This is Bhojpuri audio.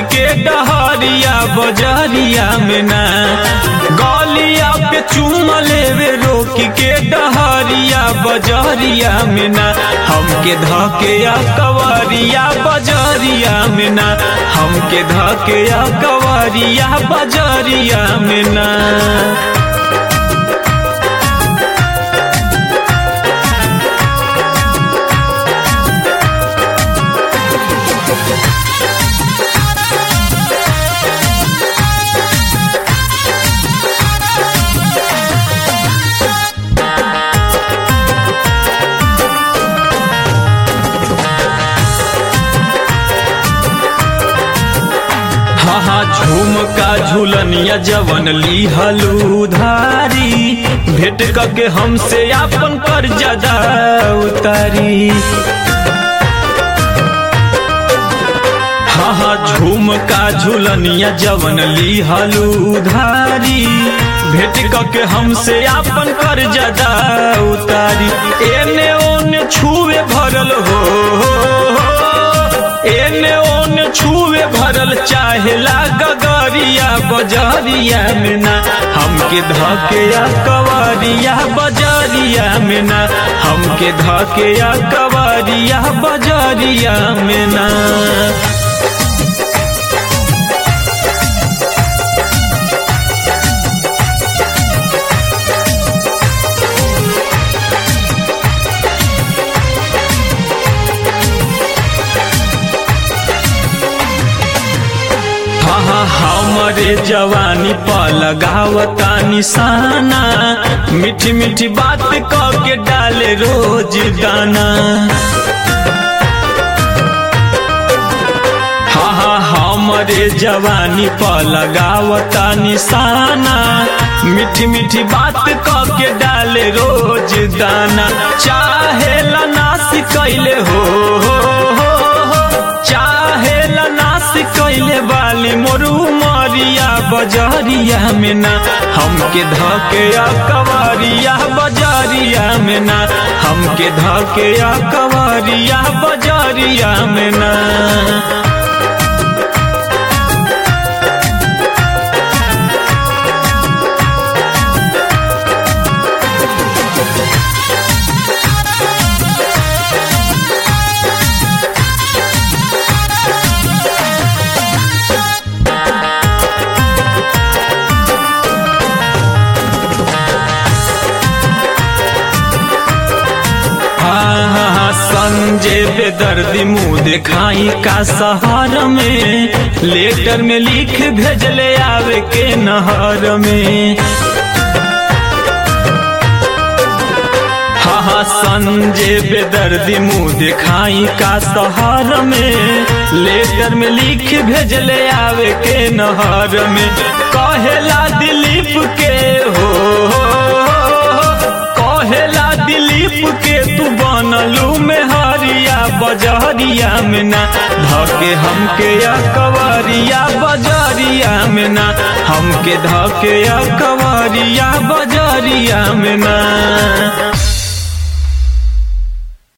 के डहरिया बजरिया में ना गलिया पे चूम लेवे रोक के डहरिया बजरिया में ना हमके धके या कवरिया बजरिया में ना हमके धके या कवरिया बजरिया में ना हाँ हाँ झुमका झुलनिया जवन ली हलूधारी भेंट के हमसे आपन कर ज्यादा उतारी हाँ हाँ झुमका झुलनिया जवन ली हलूधारी भेंट के हमसे आपन कर ज्यादा उतारी एने ओने छुए भरल हो एने ओने छुए भरल चाहेला गगरिया बजरिया में ना हमके धके या कवरिया बजरिया में ना हमके धके या कवरिया बजरिया में ना हाँ हाँ हमरे जवानी पर लगावता निशाना मीठी मीठी बात कह के डाले रोज दाना हाँ हाँ हमरे जवानी पर लगावता निशाना मीठी मीठी बात कह के डाले रोज दाना चाहे नाश कैले हो, हो, हो, हो चाहे नाश कैले वाली मोरू मरिया बजरिया में ना हमके धके या कवरिया बजरिया में ना हमके धके या कवरिया बजरिया में ना हाँ हाँ हाँ संजय बेदर्दी मुँह दिखाई का शहर में लेटर में लिख भेजले आवे के नहर में हाँ हाँ संजय बेदर्दी मुँह दिखाई का शहर में लेटर में लिख भेजले आवे के नहर में कहेला दिलीप के हो कहेला दिलीप के तू बनलू में हरिया बजरिया में ना धके हमके या कवरिया बजरिया में ना हमके धके या कवरिया बजरिया में ना